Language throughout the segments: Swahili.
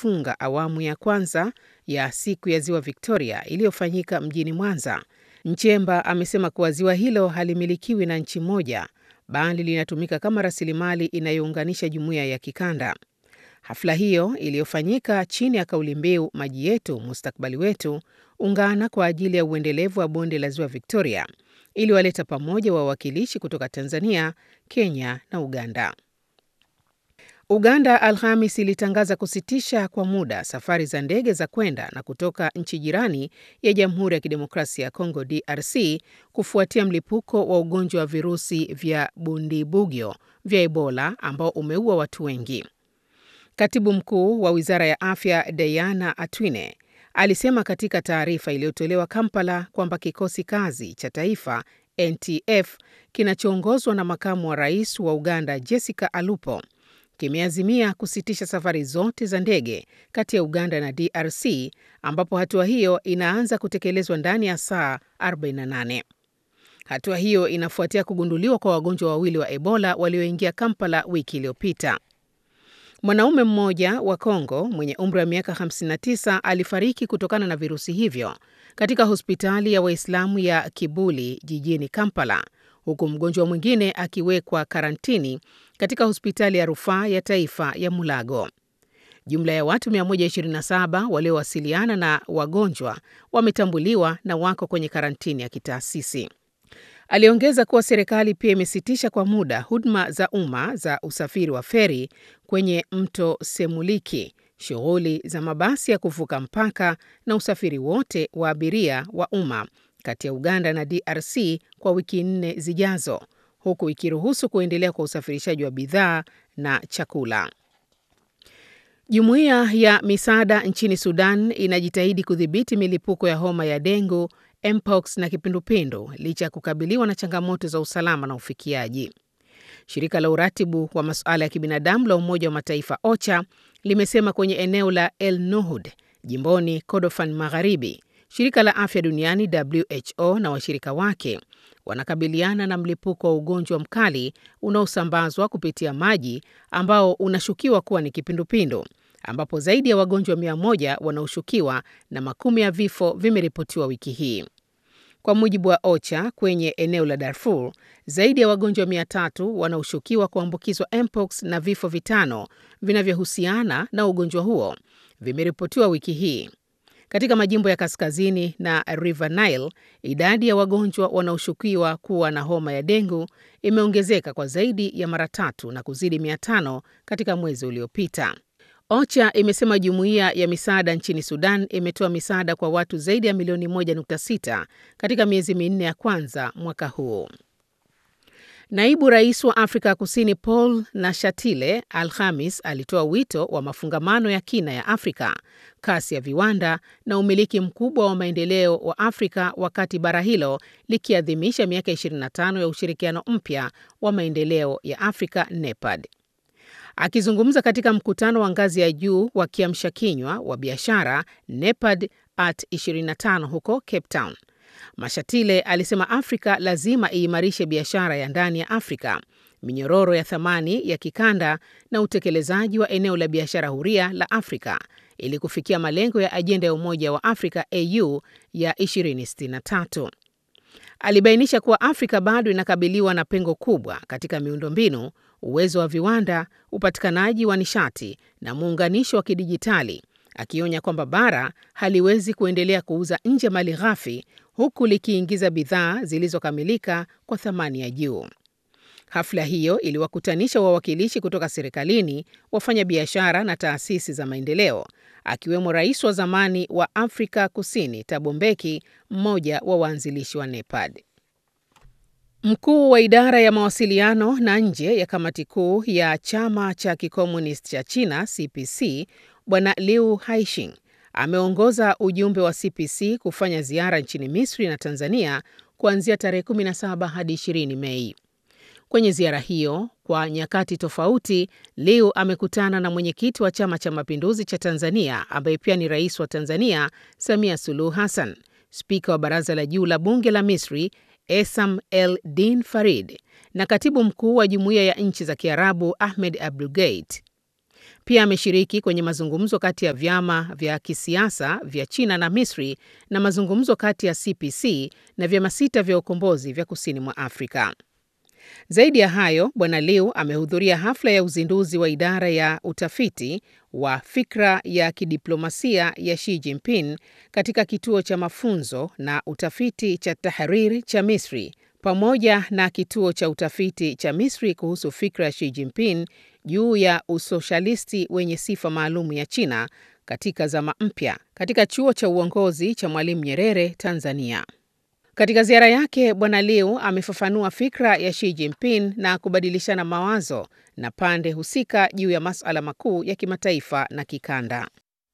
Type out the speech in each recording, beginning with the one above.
kufunga awamu ya kwanza ya siku ya ziwa Victoria iliyofanyika mjini Mwanza, Nchemba amesema kuwa ziwa hilo halimilikiwi na nchi moja bali linatumika kama rasilimali inayounganisha jumuiya ya kikanda. Hafla hiyo iliyofanyika chini ya kauli mbiu maji yetu mustakabali wetu, ungana kwa ajili ya uendelevu wa bonde la ziwa Victoria, iliwaleta pamoja wawakilishi kutoka Tanzania, Kenya na Uganda. Uganda Alhamis ilitangaza kusitisha kwa muda safari za ndege za kwenda na kutoka nchi jirani ya Jamhuri ya Kidemokrasia ya Kongo DRC kufuatia mlipuko wa ugonjwa wa virusi vya Bundibugyo vya Ebola ambao umeua watu wengi. Katibu mkuu wa Wizara ya Afya Diana Atwine alisema katika taarifa iliyotolewa Kampala kwamba kikosi kazi cha taifa NTF kinachoongozwa na makamu wa rais wa Uganda Jessica Alupo kimeazimia kusitisha safari zote za ndege kati ya Uganda na DRC ambapo hatua hiyo inaanza kutekelezwa ndani ya saa 48. Hatua hiyo inafuatia kugunduliwa kwa wagonjwa wawili wa Ebola walioingia Kampala wiki iliyopita. Mwanaume mmoja wa Kongo mwenye umri wa miaka 59 alifariki kutokana na virusi hivyo katika hospitali ya Waislamu ya Kibuli jijini Kampala, huku mgonjwa mwingine akiwekwa karantini katika hospitali ya rufaa ya taifa ya Mulago. Jumla ya watu 127 waliowasiliana na wagonjwa wametambuliwa na wako kwenye karantini ya kitaasisi. Aliongeza kuwa serikali pia imesitisha kwa muda huduma za umma za usafiri wa feri kwenye mto Semuliki, shughuli za mabasi ya kuvuka mpaka na usafiri wote wa abiria wa umma kati ya Uganda na DRC kwa wiki nne zijazo, huku ikiruhusu kuendelea kwa usafirishaji wa bidhaa na chakula. Jumuiya ya misaada nchini Sudan inajitahidi kudhibiti milipuko ya homa ya dengu, mpox na kipindupindu licha ya kukabiliwa na changamoto za usalama na ufikiaji. Shirika la uratibu wa masuala ya kibinadamu la Umoja wa Mataifa OCHA limesema kwenye eneo la El Nuhud jimboni Kordofan Magharibi, shirika la afya duniani WHO na washirika wake wanakabiliana na mlipuko wa ugonjwa mkali unaosambazwa kupitia maji ambao unashukiwa kuwa ni kipindupindu ambapo zaidi ya wagonjwa mia moja wanaoshukiwa na makumi ya vifo vimeripotiwa wiki hii. Kwa mujibu wa OCHA, kwenye eneo la Darfur zaidi ya wagonjwa mia tatu wanaoshukiwa kuambukizwa mpox na vifo vitano vinavyohusiana na ugonjwa huo vimeripotiwa wiki hii. Katika majimbo ya kaskazini na River Nile, idadi ya wagonjwa wanaoshukiwa kuwa na homa ya dengu imeongezeka kwa zaidi ya mara tatu na kuzidi mia tano katika mwezi uliopita. OCHA imesema jumuiya ya misaada nchini Sudan imetoa misaada kwa watu zaidi ya milioni 1.6 katika miezi minne ya kwanza mwaka huu. Naibu rais wa Afrika Kusini Paul Nashatile Alhamis alitoa wito wa mafungamano ya kina ya Afrika, kasi ya viwanda na umiliki mkubwa wa maendeleo wa Afrika wakati bara hilo likiadhimisha miaka 25 ya ushirikiano mpya wa maendeleo ya Afrika NEPAD. Akizungumza katika mkutano wa ngazi ya juu wa kiamsha kinywa wa biashara NEPAD at 25 huko Cape Town, Mashatile alisema Afrika lazima iimarishe biashara ya ndani ya Afrika, minyororo ya thamani ya kikanda na utekelezaji wa eneo la biashara huria la Afrika ili kufikia malengo ya ajenda ya Umoja wa Afrika AU ya 2063. Alibainisha kuwa Afrika bado inakabiliwa na pengo kubwa katika miundombinu, uwezo wa viwanda, upatikanaji wa nishati na muunganisho wa kidijitali, akionya kwamba bara haliwezi kuendelea kuuza nje mali ghafi huku likiingiza bidhaa zilizokamilika kwa thamani ya juu. Hafla hiyo iliwakutanisha wawakilishi kutoka serikalini, wafanyabiashara na taasisi za maendeleo, akiwemo rais wa zamani wa Afrika Kusini Thabo Mbeki, mmoja wa waanzilishi wa NEPAD. Mkuu wa idara ya mawasiliano na nje ya kamati kuu ya chama cha kikomunisti cha China CPC, Bwana Liu Haishing ameongoza ujumbe wa CPC kufanya ziara nchini Misri na Tanzania kuanzia tarehe 17 hadi 20 Mei. Kwenye ziara hiyo, kwa nyakati tofauti, Liu amekutana na mwenyekiti wa Chama cha Mapinduzi cha Tanzania ambaye pia ni rais wa Tanzania, Samia Suluhu Hassan, spika wa Baraza la Juu la Bunge la Misri, Esam El Din Farid, na katibu mkuu wa Jumuiya ya Nchi za Kiarabu, Ahmed Abdulgate. Pia ameshiriki kwenye mazungumzo kati ya vyama vya kisiasa vya China na Misri na mazungumzo kati ya CPC na vyama sita vya ukombozi vya kusini mwa Afrika. Zaidi ya hayo, Bwana Liu amehudhuria hafla ya uzinduzi wa idara ya utafiti wa fikra ya kidiplomasia ya Xi Jinping katika kituo cha mafunzo na utafiti cha Tahrir cha Misri pamoja na kituo cha utafiti cha Misri kuhusu fikra ya Xi Jinping juu ya usoshalisti wenye sifa maalum ya China katika zama mpya katika chuo cha uongozi cha Mwalimu Nyerere, Tanzania. Katika ziara yake, Bwana Liu amefafanua fikra ya Xi Jinping na kubadilishana mawazo na pande husika juu ya masuala makuu ya kimataifa na kikanda.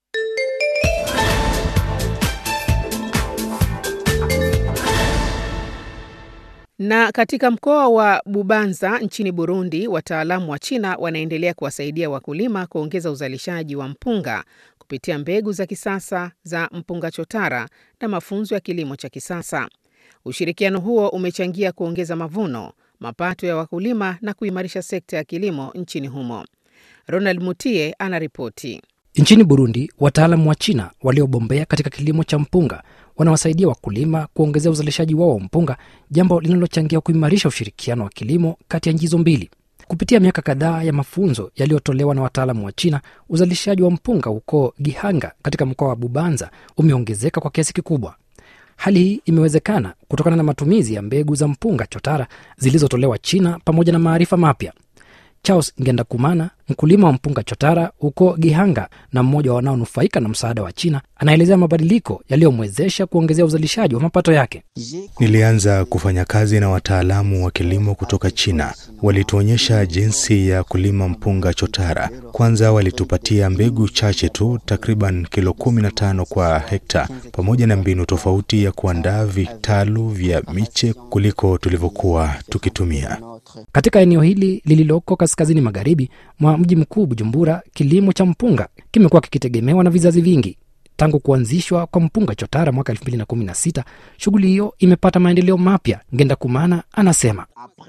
Na katika mkoa wa Bubanza nchini Burundi, wataalamu wa China wanaendelea kuwasaidia wakulima kuongeza uzalishaji wa mpunga kupitia mbegu za kisasa za mpunga chotara na mafunzo ya kilimo cha kisasa. Ushirikiano huo umechangia kuongeza mavuno, mapato ya wakulima na kuimarisha sekta ya kilimo nchini humo. Ronald Mutie anaripoti. Nchini Burundi, wataalamu wa China waliobombea katika kilimo cha mpunga wanawasaidia wakulima kuongezea uzalishaji wao wa mpunga, jambo linalochangia kuimarisha ushirikiano wa kilimo kati ya nchi hizo mbili. Kupitia miaka kadhaa ya mafunzo yaliyotolewa na wataalamu wa China, uzalishaji wa mpunga huko Gihanga katika mkoa wa Bubanza umeongezeka kwa kiasi kikubwa. Hali hii imewezekana kutokana na matumizi ya mbegu za mpunga chotara zilizotolewa China pamoja na maarifa mapya. Charles Ngendakumana, mkulima wa mpunga chotara huko Gihanga na mmoja wa wanaonufaika na msaada wa China, anaelezea mabadiliko yaliyomwezesha kuongezea uzalishaji wa mapato yake. Nilianza kufanya kazi na wataalamu wa kilimo kutoka China. Walituonyesha jinsi ya kulima mpunga chotara. Kwanza walitupatia mbegu chache tu, takriban kilo kumi na tano kwa hekta, pamoja na mbinu tofauti ya kuandaa vitalu vya miche kuliko tulivyokuwa tukitumia. Katika eneo hili lililoko kaskazini magharibi mwa mji mkuu Bujumbura, kilimo cha mpunga kimekuwa kikitegemewa na vizazi vingi. Tangu kuanzishwa kwa mpunga chotara mwaka 2016 shughuli hiyo imepata maendeleo mapya. Ngenda Kumana anasema,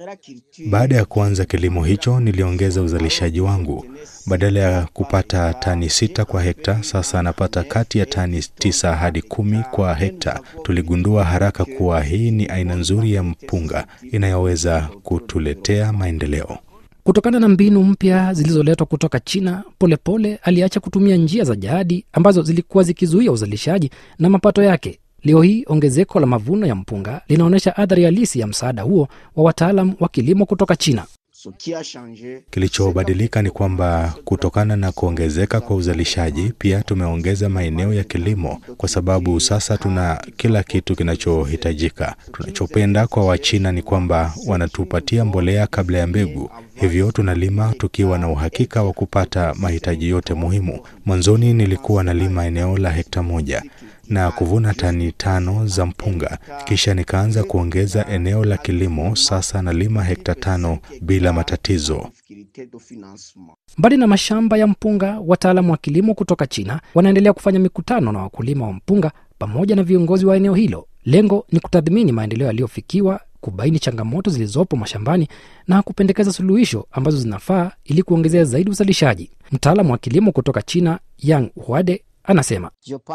baada ya kuanza kilimo hicho niliongeza uzalishaji wangu. Badala ya kupata tani sita kwa hekta, sasa anapata kati ya tani tisa hadi kumi kwa hekta. Tuligundua haraka kuwa hii ni aina nzuri ya mpunga inayoweza kutuletea maendeleo. Kutokana na mbinu mpya zilizoletwa kutoka China, Polepole pole aliacha kutumia njia za jadi ambazo zilikuwa zikizuia uzalishaji na mapato yake. Leo hii ongezeko la mavuno ya mpunga linaonyesha athari halisi ya msaada huo wa wataalam wa kilimo kutoka China. Kilichobadilika ni kwamba kutokana na kuongezeka kwa uzalishaji, pia tumeongeza maeneo ya kilimo, kwa sababu sasa tuna kila kitu kinachohitajika. Tunachopenda kwa Wachina ni kwamba wanatupatia mbolea kabla ya mbegu, hivyo tunalima tukiwa na uhakika wa kupata mahitaji yote muhimu. Mwanzoni nilikuwa nalima eneo la hekta moja na kuvuna tani tano za mpunga, kisha nikaanza kuongeza eneo la kilimo. Sasa nalima hekta tano bila matatizo. Mbali na mashamba ya mpunga, wataalamu wa kilimo kutoka China wanaendelea kufanya mikutano na wakulima wa mpunga pamoja na viongozi wa eneo hilo. Lengo ni kutathmini maendeleo yaliyofikiwa, kubaini changamoto zilizopo mashambani na kupendekeza suluhisho ambazo zinafaa ili kuongezea zaidi uzalishaji. Mtaalamu wa kilimo kutoka China Yang Huade anasema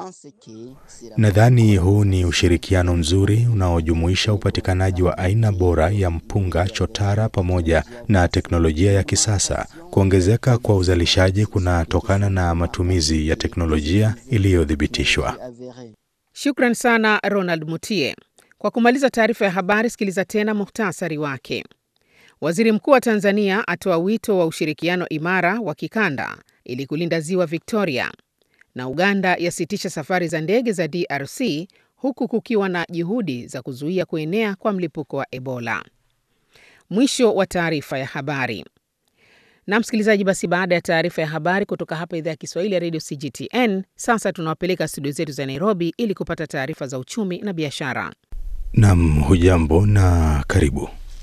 nadhani huu ni ushirikiano mzuri unaojumuisha upatikanaji wa aina bora ya mpunga chotara pamoja na teknolojia ya kisasa. Kuongezeka kwa uzalishaji kunatokana na matumizi ya teknolojia iliyothibitishwa. Shukran sana Ronald Mutie. Kwa kumaliza taarifa ya habari, sikiliza tena muhtasari wake. Waziri Mkuu wa Tanzania atoa wito wa ushirikiano imara wa kikanda ili kulinda ziwa Victoria na Uganda yasitisha safari za ndege za DRC huku kukiwa na juhudi za kuzuia kuenea kwa mlipuko wa Ebola. Mwisho wa taarifa ya habari. Na msikilizaji, basi baada ya taarifa ya habari kutoka hapa idhaa ya Kiswahili ya redio CGTN, sasa tunawapeleka studio zetu za Nairobi ili kupata taarifa za uchumi na biashara. Nam, hujambo na karibu.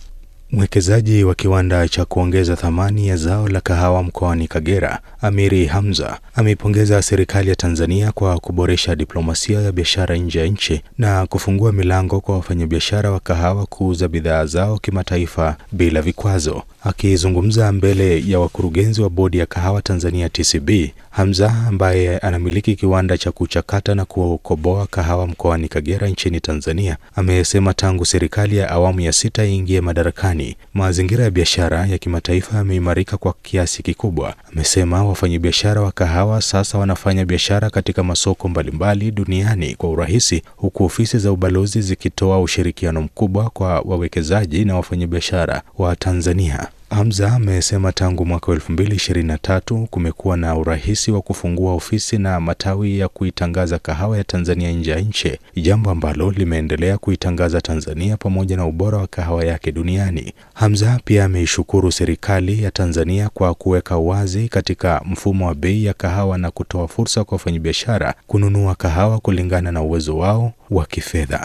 Mwekezaji wa kiwanda cha kuongeza thamani ya zao la kahawa mkoani Kagera, Amiri Hamza, ameipongeza serikali ya Tanzania kwa kuboresha diplomasia ya biashara nje ya nchi na kufungua milango kwa wafanyabiashara wa kahawa kuuza bidhaa zao kimataifa bila vikwazo. Akizungumza mbele ya wakurugenzi wa bodi ya kahawa Tanzania TCB, Hamza ambaye anamiliki kiwanda cha kuchakata na kukoboa kahawa mkoani Kagera nchini Tanzania amesema tangu serikali ya awamu ya sita iingie madarakani, mazingira ya biashara ya kimataifa yameimarika kwa kiasi kikubwa. Amesema wafanyabiashara wa kahawa sasa wanafanya biashara katika masoko mbalimbali duniani kwa urahisi, huku ofisi za ubalozi zikitoa ushirikiano mkubwa kwa wawekezaji na wafanyabiashara wa Tanzania. Hamza amesema tangu mwaka 2023 kumekuwa na urahisi wa kufungua ofisi na matawi ya kuitangaza kahawa ya Tanzania nje ya nchi, jambo ambalo limeendelea kuitangaza Tanzania pamoja na ubora wa kahawa yake duniani. Hamza pia ameishukuru serikali ya Tanzania kwa kuweka wazi katika mfumo wa bei ya kahawa na kutoa fursa kwa wafanyabiashara kununua kahawa kulingana na uwezo wao wa kifedha.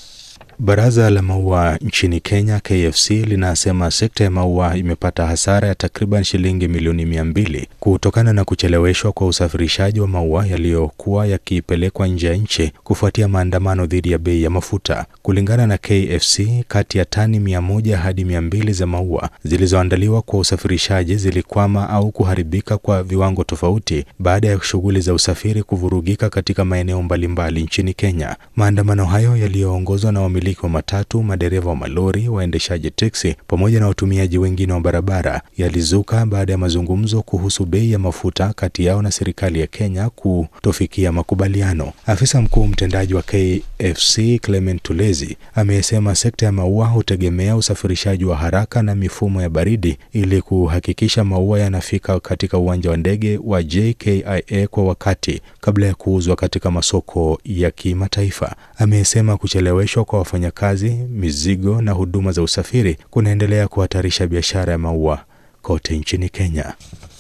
Baraza la maua nchini Kenya KFC linasema sekta ya maua imepata hasara ya takriban shilingi milioni mia mbili kutokana na kucheleweshwa kwa usafirishaji wa maua yaliyokuwa yakipelekwa nje ya nchi kufuatia maandamano dhidi ya bei ya mafuta. Kulingana na KFC, kati ya tani mia moja hadi mia mbili za maua zilizoandaliwa kwa usafirishaji zilikwama au kuharibika kwa viwango tofauti baada ya shughuli za usafiri kuvurugika katika maeneo mbalimbali nchini Kenya. Maandamano hayo yaliyoongozwa na wamiliki wa matatu, madereva wa malori, waendeshaji teksi pamoja na watumiaji wengine wa barabara yalizuka baada ya mazungumzo kuhusu bei ya mafuta kati yao na serikali ya Kenya kutofikia makubaliano. Afisa mkuu mtendaji wa KFC Clement Tulezi amesema sekta ya maua hutegemea usafirishaji wa haraka na mifumo ya baridi ili kuhakikisha maua yanafika katika uwanja wa ndege wa JKIA kwa wakati kabla ya kuuzwa katika masoko ya kimataifa. Amesema kucheleweshwa kwa wafanyakazi, mizigo na huduma za usafiri kunaendelea kuhatarisha biashara ya maua kote nchini Kenya.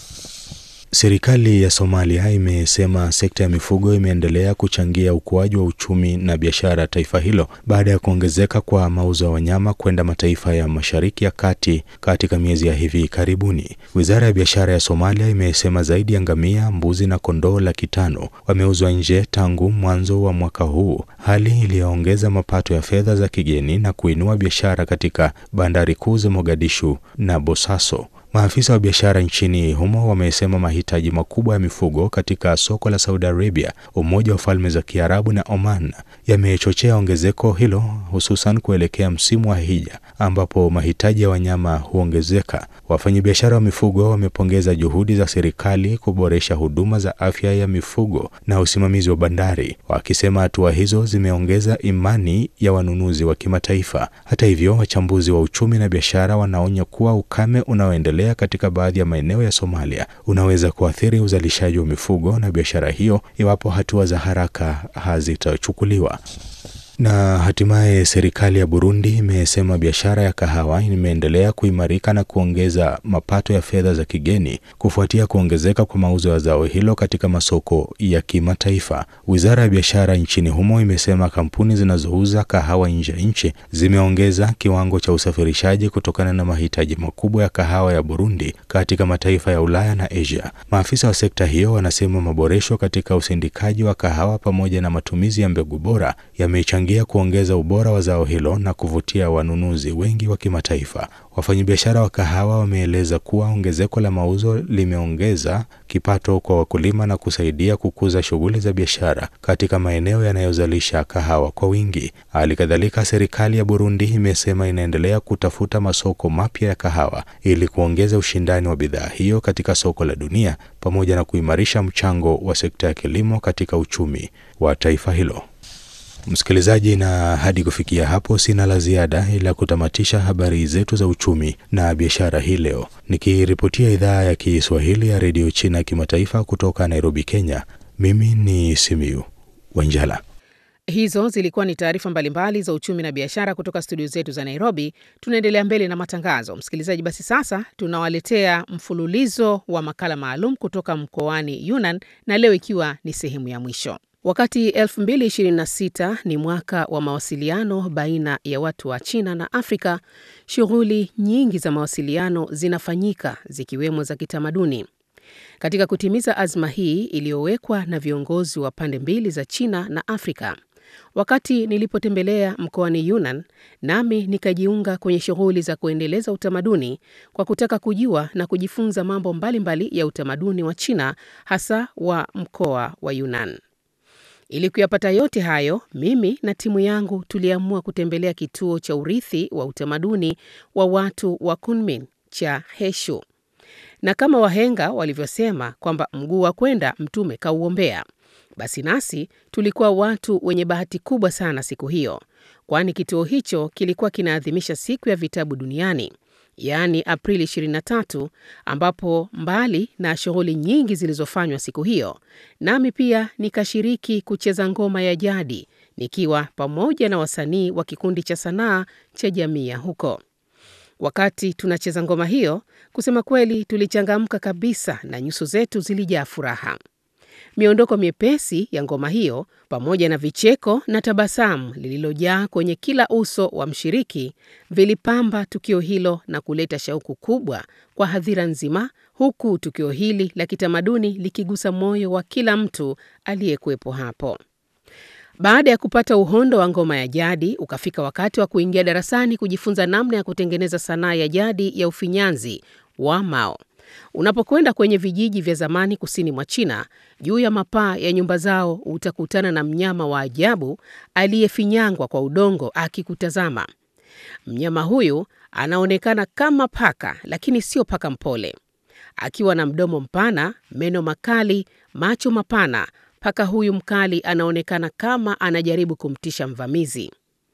Serikali ya Somalia imesema sekta ya mifugo imeendelea kuchangia ukuaji wa uchumi na biashara ya taifa hilo baada ya kuongezeka kwa mauzo ya wanyama kwenda mataifa ya Mashariki ya Kati katika miezi ya hivi karibuni. Wizara ya biashara ya Somalia imesema zaidi ya ngamia, mbuzi na kondoo laki tano wameuzwa nje tangu mwanzo wa mwaka huu, hali iliyoongeza mapato ya fedha za kigeni na kuinua biashara katika bandari kuu za Mogadishu na Bosaso. Maafisa wa biashara nchini humo wamesema mahitaji makubwa ya mifugo katika soko la Saudi Arabia, Umoja wa Falme za Kiarabu na Oman yamechochea ongezeko hilo, hususan kuelekea msimu wa hija ambapo mahitaji ya wanyama huongezeka. Wafanyabiashara wa mifugo wamepongeza juhudi za serikali kuboresha huduma za afya ya mifugo na usimamizi wa bandari, wakisema hatua hizo zimeongeza imani ya wanunuzi wa kimataifa. Hata hivyo, wachambuzi wa uchumi na biashara wanaonya kuwa ukame unaoendelea katika baadhi ya maeneo ya Somalia unaweza kuathiri uzalishaji wa mifugo na biashara hiyo iwapo hatua za haraka hazitachukuliwa. Na hatimaye serikali ya Burundi imesema biashara ya kahawa imeendelea kuimarika na kuongeza mapato ya fedha za kigeni kufuatia kuongezeka kwa mauzo ya zao hilo katika masoko ya kimataifa. Wizara ya biashara nchini humo imesema kampuni zinazouza kahawa nje ya nchi zimeongeza kiwango cha usafirishaji kutokana na mahitaji makubwa ya kahawa ya Burundi katika mataifa ya Ulaya na Asia. Maafisa wa sekta hiyo wanasema maboresho katika usindikaji wa kahawa pamoja na matumizi ya mbegu bora yamechangia kuongeza ubora wa zao hilo na kuvutia wanunuzi wengi wa kimataifa. Wafanyabiashara wa kahawa wameeleza kuwa ongezeko la mauzo limeongeza kipato kwa wakulima na kusaidia kukuza shughuli za biashara katika maeneo yanayozalisha kahawa kwa wingi. Hali kadhalika, serikali ya Burundi imesema inaendelea kutafuta masoko mapya ya kahawa ili kuongeza ushindani wa bidhaa hiyo katika soko la dunia pamoja na kuimarisha mchango wa sekta ya kilimo katika uchumi wa taifa hilo. Msikilizaji, na hadi kufikia hapo sina la ziada ila kutamatisha habari zetu za uchumi na biashara hii leo, nikiripotia idhaa ya Kiswahili ya redio China kimataifa kutoka Nairobi, Kenya. Mimi ni Simiu Wanjala. Hizo zilikuwa ni taarifa mbalimbali za uchumi na biashara kutoka studio zetu za Nairobi. Tunaendelea mbele na matangazo, msikilizaji. Basi sasa tunawaletea mfululizo wa makala maalum kutoka mkoani Yunnan, na leo ikiwa ni sehemu ya mwisho. Wakati 2026 ni mwaka wa mawasiliano baina ya watu wa China na Afrika, shughuli nyingi za mawasiliano zinafanyika zikiwemo za kitamaduni. Katika kutimiza azma hii iliyowekwa na viongozi wa pande mbili za China na Afrika, wakati nilipotembelea mkoani Yunnan, nami nikajiunga kwenye shughuli za kuendeleza utamaduni kwa kutaka kujua na kujifunza mambo mbalimbali mbali ya utamaduni wa China, hasa wa mkoa wa Yunnan. Ili kuyapata yote hayo, mimi na timu yangu tuliamua kutembelea kituo cha urithi wa utamaduni wa watu wa Kunmin cha Heshu, na kama wahenga walivyosema kwamba mguu wa kwenda mtume kauombea, basi nasi tulikuwa watu wenye bahati kubwa sana siku hiyo, kwani kituo hicho kilikuwa kinaadhimisha siku ya vitabu duniani yaani Aprili 23, ambapo mbali na shughuli nyingi zilizofanywa siku hiyo, nami pia nikashiriki kucheza ngoma ya jadi nikiwa pamoja na wasanii wa kikundi cha sanaa cha jamii ya huko. Wakati tunacheza ngoma hiyo, kusema kweli, tulichangamka kabisa na nyuso zetu zilijaa furaha. Miondoko miepesi ya ngoma hiyo pamoja na vicheko na tabasamu lililojaa kwenye kila uso wa mshiriki vilipamba tukio hilo na kuleta shauku kubwa kwa hadhira nzima, huku tukio hili la kitamaduni likigusa moyo wa kila mtu aliyekuwepo hapo. Baada ya kupata uhondo wa ngoma ya jadi, ukafika wakati wa kuingia darasani kujifunza namna ya kutengeneza sanaa ya jadi ya ufinyanzi wa Mao. Unapokwenda kwenye vijiji vya zamani kusini mwa China, juu ya mapaa ya nyumba zao utakutana na mnyama wa ajabu aliyefinyangwa kwa udongo akikutazama. Mnyama huyu anaonekana kama paka, lakini sio paka mpole. Akiwa na mdomo mpana, meno makali, macho mapana, paka huyu mkali anaonekana kama anajaribu kumtisha mvamizi.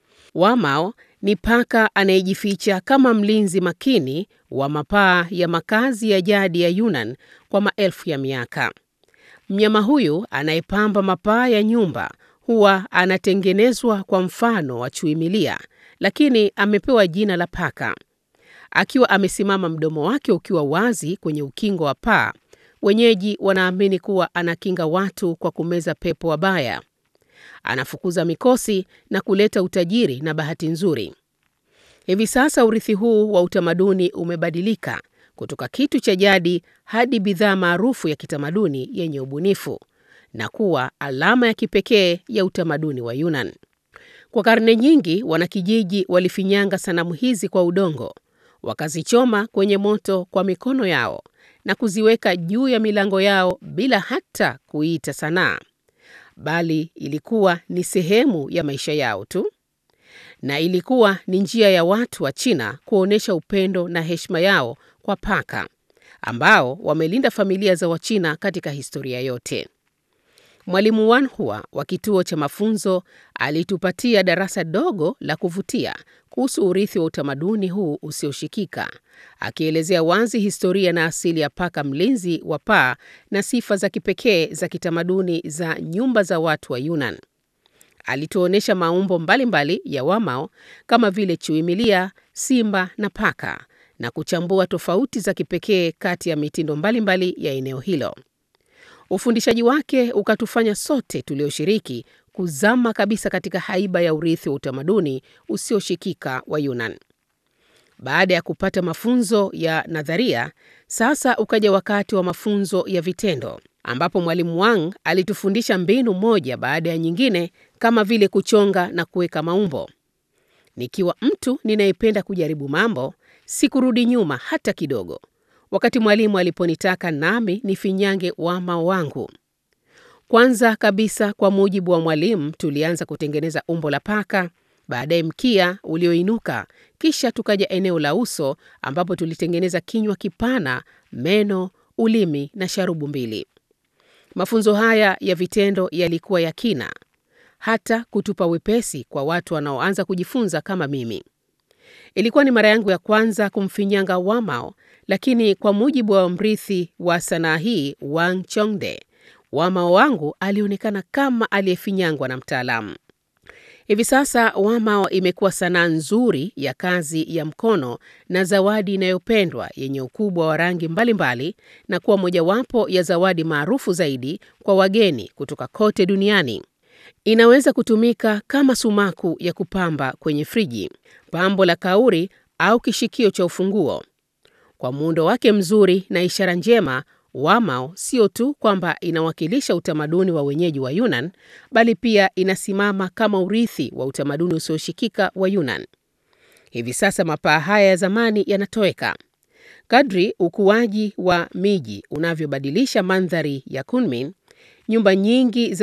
Wamao ni paka anayejificha kama mlinzi makini wa mapaa ya makazi ya jadi ya Yunnan kwa maelfu ya miaka. Mnyama huyu anayepamba mapaa ya nyumba huwa anatengenezwa kwa mfano wa chui milia, lakini amepewa jina la paka. Akiwa amesimama mdomo wake ukiwa wazi kwenye ukingo wa paa, wenyeji wanaamini kuwa anakinga watu kwa kumeza pepo wabaya. Anafukuza mikosi na kuleta utajiri na bahati nzuri. Hivi sasa urithi huu wa utamaduni umebadilika kutoka kitu cha jadi hadi bidhaa maarufu ya kitamaduni yenye ubunifu na kuwa alama ya kipekee ya utamaduni wa Yunnan. Kwa karne nyingi, wanakijiji walifinyanga sanamu hizi kwa udongo, wakazichoma kwenye moto kwa mikono yao na kuziweka juu ya milango yao bila hata kuita sanaa bali ilikuwa ni sehemu ya maisha yao tu, na ilikuwa ni njia ya watu wa China kuonyesha upendo na heshima yao kwa paka ambao wamelinda familia za Wachina katika historia yote. Mwalimu Wanhua wa kituo cha mafunzo alitupatia darasa dogo la kuvutia kuhusu urithi wa utamaduni huu usioshikika, akielezea wazi historia na asili ya paka mlinzi wa paa na sifa za kipekee za kitamaduni za nyumba za watu wa Yunnan. Alituonyesha maumbo mbalimbali mbali ya Wamao kama vile chui milia, simba na paka na kuchambua tofauti za kipekee kati ya mitindo mbalimbali mbali ya eneo hilo. Ufundishaji wake ukatufanya sote tulioshiriki kuzama kabisa katika haiba ya urithi wa utamaduni usioshikika wa Yunnan. Baada ya kupata mafunzo ya nadharia, sasa ukaja wakati wa mafunzo ya vitendo, ambapo mwalimu Wang alitufundisha mbinu moja baada ya nyingine, kama vile kuchonga na kuweka maumbo. Nikiwa mtu ninayependa kujaribu mambo, sikurudi nyuma hata kidogo wakati mwalimu aliponitaka nami nifinyange wamao wangu. Kwanza kabisa, kwa mujibu wa mwalimu, tulianza kutengeneza umbo la paka, baadaye mkia ulioinuka, kisha tukaja eneo la uso ambapo tulitengeneza kinywa kipana, meno, ulimi na sharubu mbili. Mafunzo haya ya vitendo yalikuwa ya kina, hata kutupa wepesi kwa watu wanaoanza kujifunza kama mimi. Ilikuwa ni mara yangu ya kwanza kumfinyanga Wamao, lakini kwa mujibu wa mrithi wa sanaa hii Wang Chongde, Wamao wangu alionekana kama aliyefinyangwa na mtaalamu. Hivi sasa wamao imekuwa sanaa nzuri ya kazi ya mkono na zawadi inayopendwa yenye ukubwa wa rangi mbalimbali na kuwa mojawapo ya zawadi maarufu zaidi kwa wageni kutoka kote duniani. Inaweza kutumika kama sumaku ya kupamba kwenye friji, pambo la kauri au kishikio cha ufunguo. Kwa muundo wake mzuri na ishara njema, wamao sio tu kwamba inawakilisha utamaduni wa wenyeji wa Yunnan, bali pia inasimama kama urithi wa utamaduni usioshikika wa Yunnan. Hivi sasa mapaa haya ya zamani yanatoweka. Kadri ukuaji wa miji unavyobadilisha mandhari ya Kunming, nyumba nyingi za